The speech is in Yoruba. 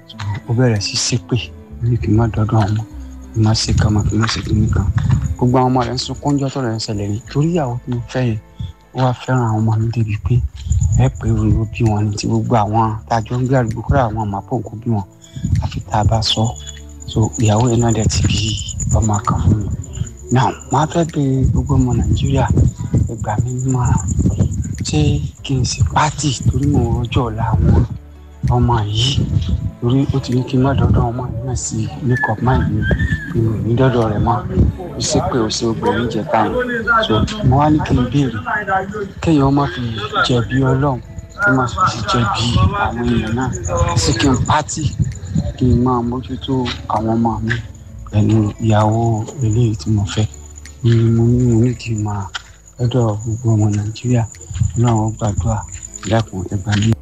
ó bẹ̀rẹ̀ sí ṣépè ní kí n má dọ́dọ̀ àwọn ọmọ kí n má ṣe kan mọ́ kí n má ṣe kíní kan gbogbo àwọn ọmọ rẹ̀ ń sunkún jọ́ tọ̀rọ̀ ẹ̀ ń ṣẹlẹ̀ ní torí ìyàwó tí mo fẹ́ yẹn ó wá fẹ́ràn àwọn ọmọ mi débi pé ẹ pé òun ló bí wọn ní ti gbogbo àwọn tájọ ń gbé àdúgbò kúrò àwọn àmọ́ pò ń kó bí wọn àfi tá a bá sọ so ìyàwó yẹn náà dẹ̀ ti bí ọmọ kan fún mi now máa fẹ́ bẹ gbogbo ọmọ nàìjíríà ẹ gbà mí nímọ̀ràn ṣé kí n ṣe pátì torí mo rọjò ọ̀la àwọn ọmọ yìí torí ó ti ní kí n má dọ́dọ̀ ọmọ yìí náà sí make up mind mi mi ò ní dọ́dọ̀ rẹ̀ mọ́ ó sì pé ó ṣe obìnrin jẹ táyì so mo wá ní kí n béèrè kéèyàn má fi jẹ̀bi ọlọ́run kí n má fi jẹ̀bi àwọn èèyàn náà sí kí n pátì kí n máa mójútó àwọn ọmọ mi pẹ̀lú ìyàwó eléyìí tí mo fẹ́ ni mo ní mo ní kí n máa lọ́dọ̀ gbogbo ọmọ nàìjíríà ọlọ́run ó gbàdúrà dákun ẹgbàá mi.